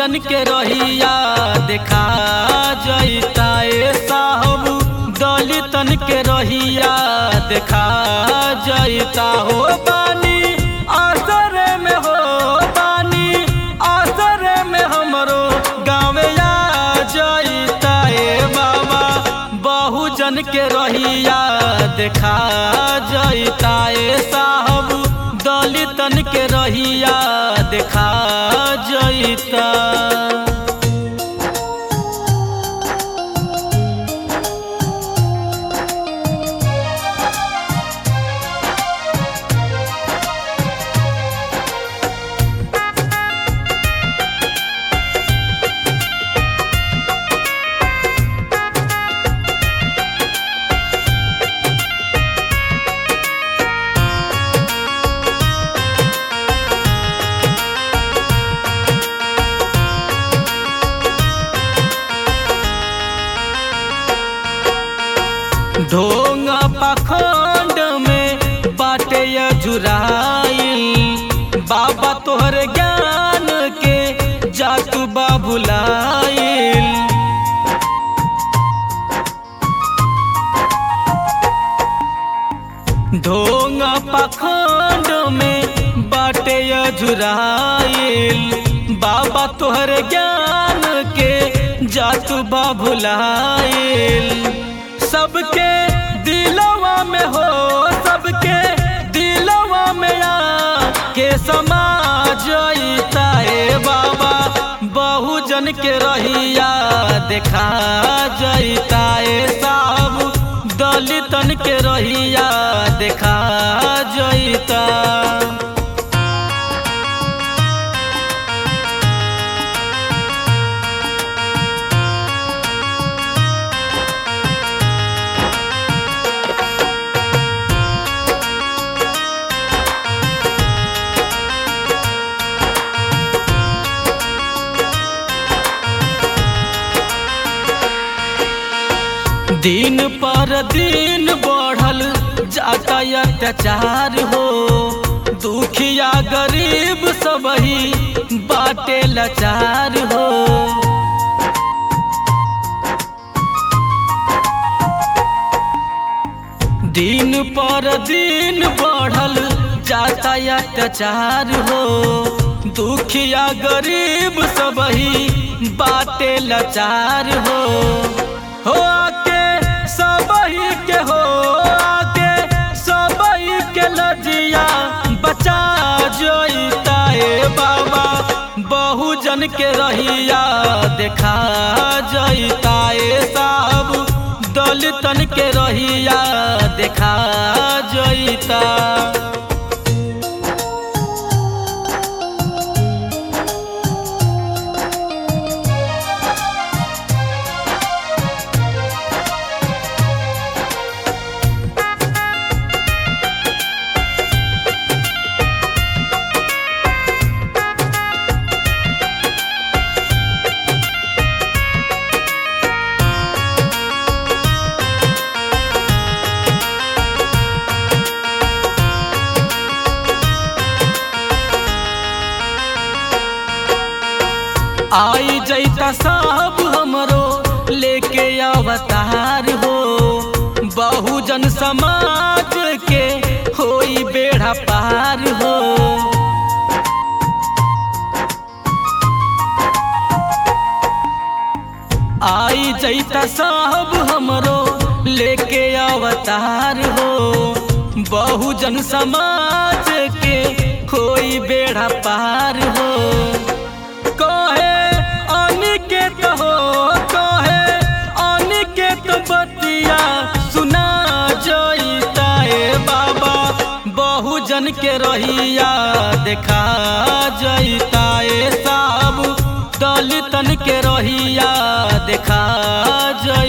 बहुजन के रहिया देखा जैता ए साहब दलितन के रहिया देखा जैता हो बानी असर में हो बानी असर में हमरो गाँव आ जैता ए बाबा बहुजन के रहिया देखा जैता ए साहब दलितन के रहिया देखा जैता ढोंग पाखंड में बाटे जुराइल बाबा तोहर ज्ञान के जातु बाबुलाइल ढोंग पाखंड में बाटे जुराइल बाबा तोहर ज्ञान के जातु बाबुलाइल सबके दिलवा में हो सबके दिलवा में आ के समाज ए बाबा बहुजन के रहिया देखा जैता ए साहब दलितन के रहिया देखा जैता दिन पर दिन बढ़ल जाता अत्याचार हो दुखिया गरीब सब ही बाटे लाचार हो दिन पर दिन बढ़ल जाता अत्याचार हो दुखिया गरीब सब ही बाटे लाचार हो हो आके सबही के हो आके सबही के लजिया बचा जोता ए बाबा बहुजन के रहिया देखा जैता ए साहब दलितन के रहिया देखा जैता आई जैता साहब हमरो लेके अवतार हो बहुजन समाज के होई बेड़ा पार हो आई जैता साहब हमरो लेके अवतार हो बहुजन समाज के होई बेड़ा पार हो कहे अनिकेत हो कहे अनिकेत बतिया सुना जैता ए बाबा बहुजन के रहिया देखा जैता ए साहब दलितन के रहिया देखा जैता